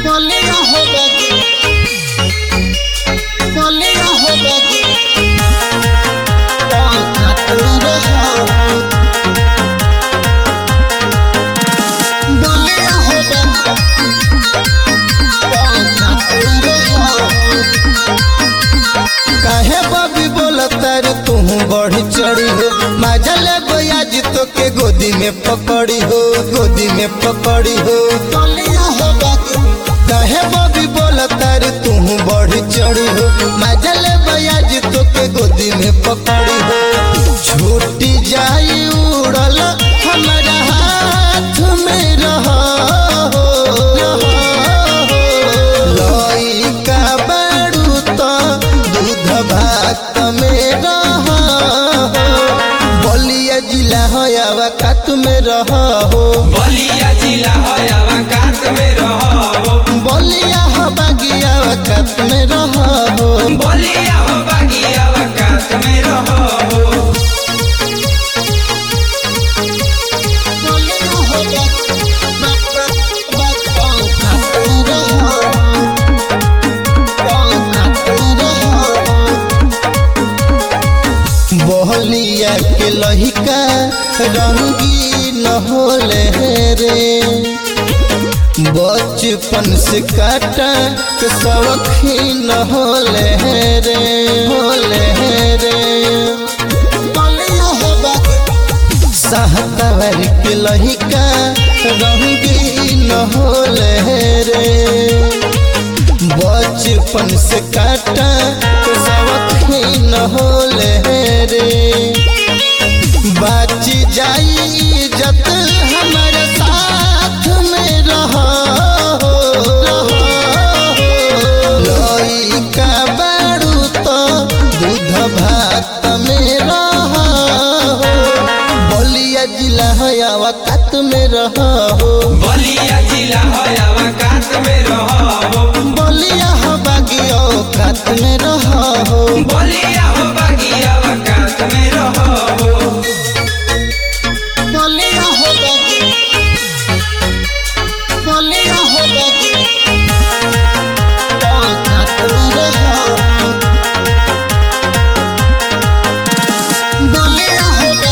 বলিয়া হবে যে বলিয়া হবে যে বলিয়া হবে काहे बबी बोलता रे तू बढ़ी चढ़ी हो मजा ले आज तो के गोदी में पकड़ी हो गोदी में पकड़ी हो বলিয়া হবে যে काहे बबी बोलता रे तू बढ़ी चढ़ी हो मजा ले आज तो के गोदी में पकड़ी हो छूटी जाई उड़ल हमारा हाथ में रहा लइका बारू तो दूध भात में रहा बलिया जिला हयावा कात में रहा हो बलिया जिला हयावा कात में रहो बलिया हबागिया कात में रहा हो बलिया हो बागिया कात में रहो বলিয়া হবে बहलिया के लहिका रंगी न होले रे बचपन से काटा के सवखी न होले रे होले रे বলিয়া হবে सहतवर के लहिका रंगी न होले रे बचपन से काटा के सवखी न होले रे बाची जाई इज्जत हमारे साथ में रहा लइका बारू तो दूध भात में रहा बलिया जिला हयावा कात में रहा हो बलिया जिला हयावा कात में रहो बलिया हबागियो कात में रहा हो बलिया हो बागिया कात में रहो বলিয়া হবে যে বলিয়া হবে যে বলিয়া হবে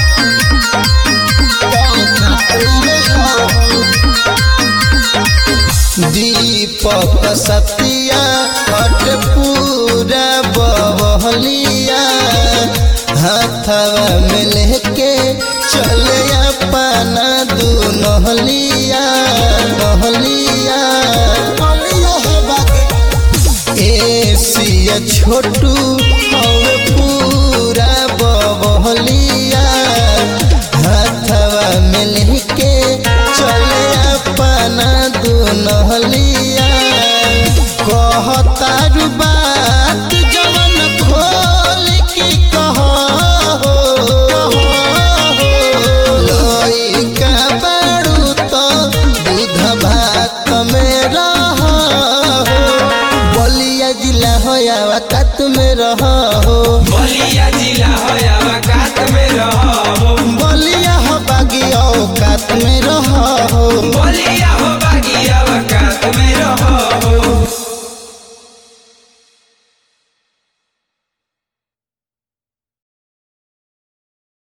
दीपक सतिया हट पूरा बहलिया हाथवा में लेके चले अपना दू नहलिया नहलिया বলিয়া হবে एसिया छोटू हवे पूरा बहलिया हाथवा में लेके चले अपना दू नहलिया कहता रू बात जवन खोल के कहो लइका बारू तो दूध भात में रहा बलिया जिला हयावा कात में रहा हो बलिया जिला हयावा